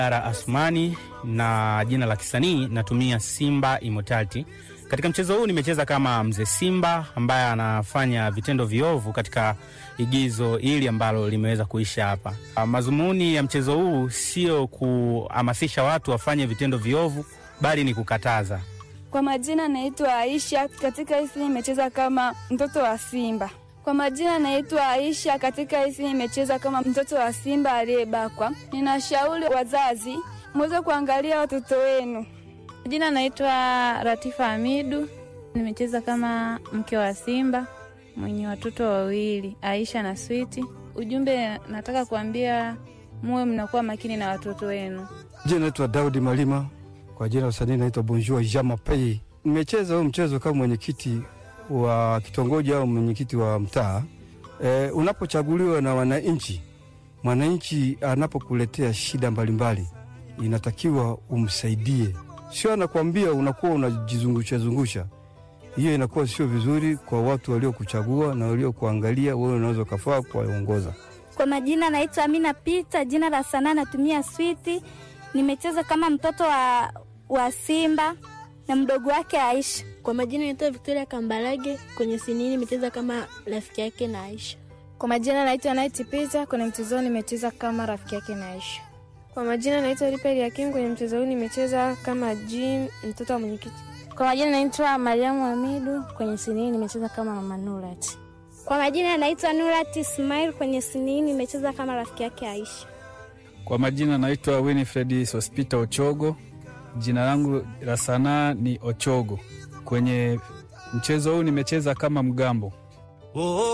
Ara Asmani na jina la kisanii natumia Simba Immortality. Katika mchezo huu nimecheza kama mzee Simba ambaye anafanya vitendo viovu katika igizo hili ambalo limeweza kuisha hapa. Ah, Mazumuni ya mchezo huu sio kuhamasisha watu wafanye vitendo viovu, bali ni kukataza. Kwa majina naitwa Aisha, katika hisi nimecheza kama mtoto wa Simba. Kwa majina naitwa Aisha, katika hisi nimecheza kama mtoto wa Simba aliyebakwa. Ninashauri wazazi muweze kuangalia watoto wenu. Jina naitwa Ratifa Hamidu, nimecheza kama mke wa Simba mwenye watoto wawili, Aisha na Switi. Ujumbe nataka kuambia muwe mnakuwa makini na watoto wenu. Jina naitwa Daudi Malima, kwa jina la usanii naitwa Bonjour Jama Pei. Nimecheza huu mchezo kama mwenyekiti wa kitongoji au mwenyekiti wa mtaa. E, unapochaguliwa na wananchi, mwananchi anapokuletea shida mbalimbali, inatakiwa umsaidie, sio anakwambia unakuwa unajizungusha zungusha. Hiyo inakuwa sio vizuri kwa watu waliokuchagua na waliokuangalia wewe, unaweza ukafaa kuwaongoza. Kwa majina naitwa Amina Pita, jina la sanaa natumia Switi. Nimecheza kama mtoto wa, wa Simba na mdogo wake Aisha. Kwa majina naitwa Victoria Kambarage, kwenye sinini nimecheza kama rafiki yake na Aisha. Kwa majina naitwa Night Pita, kwenye mchezo huu nimecheza kama rafiki yake na Aisha. Kwa majina naitwa Ripeli Hakim, kwenye mchezo huu nimecheza kama Jim, mtoto wa mwenyekiti. Kwa majina naitwa Mariamu Hamidu, kwenye sinini nimecheza kama mama Nurat. Kwa majina naitwa Nurat Ismail, kwenye sinini nimecheza kama rafiki yake Aisha. Kwa majina naitwa Winifred Sospita Ochogo, jina langu la sanaa ni Ochogo. Kwenye mchezo huu nimecheza kama mgambo.